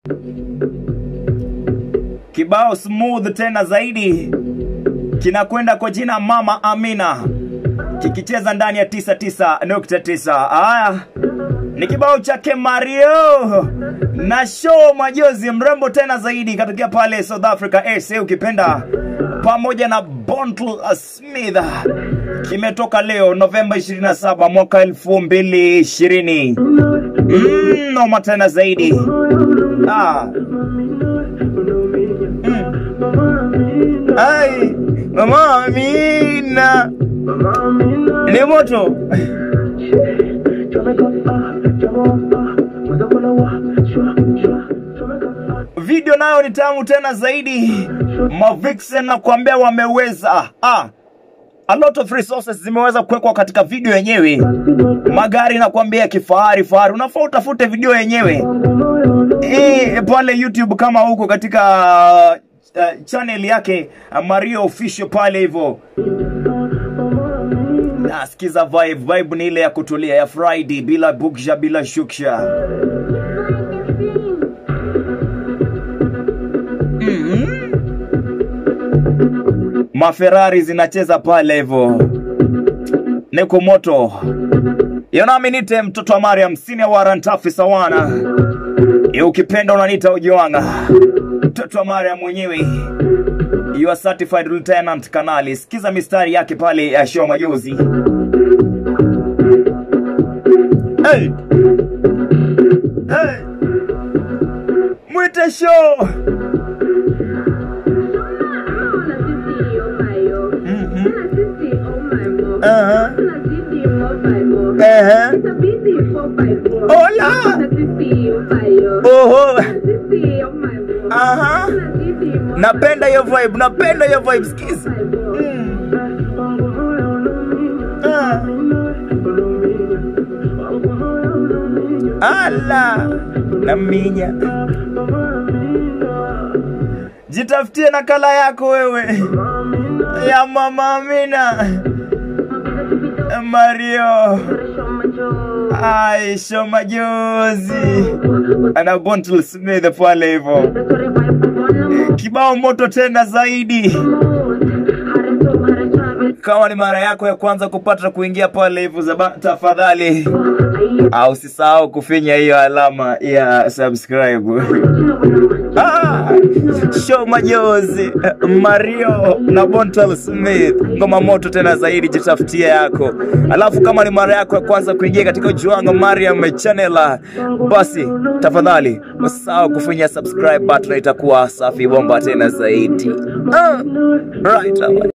Kibao smooth tena zaidi kinakwenda kwa jina Mama Amina kikicheza ndani ya 99.9. Haya ni kibao chake Mario na show majozi mrembo tena zaidi katokea pale South Africa SA ukipenda, pamoja na Bontle Smith kimetoka leo Novemba 27 mwaka 2020. Mm, noma tena zaidi ah. Ai, Mama Amina ni moto video nayo ni tamu tena zaidi. Mavixen na kuambia wameweza ah. A lot of resources zimeweza kuwekwa katika video yenyewe. Magari na kuambia kifahari fahari, unafaa utafute video yenyewe e, pale YouTube kama huko katika uh, channel yake uh, Mario Official pale hivyo. Nasikiza vibe, vibe ni ile ya kutulia ya Friday bila buksha bila shuksha. Maferrari zinacheza pale hivyo, niko moto yonami nite mtoto wa Mariam senior warrant officer wana e, ukipenda unaniita ujiwanga mtoto wa Mariam mwenyewe you are certified lieutenant kanali. Sikiza mistari yake pale ya show majuzi. Hey! Hey! Mwite show Aha. Aha. Hola. Oho. Aha. Napenda hiyo vibe, napenda hiyo vibe, sikiza. Ah. Ala. Naminya. Jitafutie nakala yako wewe ya Mama Amina. Mario Aisha majozi ana Bontle Smith pale hivyo, kibao moto tena zaidi. Kama ni mara yako ya kwanza kupata kuingia pale hivyo, zaba- tafadhali au usisahau kufinya hiyo alama ya subscribe. Ah, show majozi Mario na Bontel Smith, ngoma moto tena zaidi, jitafutia yako. Alafu kama ni mara yako ya kwanza kuingia katika Juanga Mariam channel, basi tafadhali usisahau kufinya subscribe button, itakuwa safi bomba tena zaidi. Ah, right.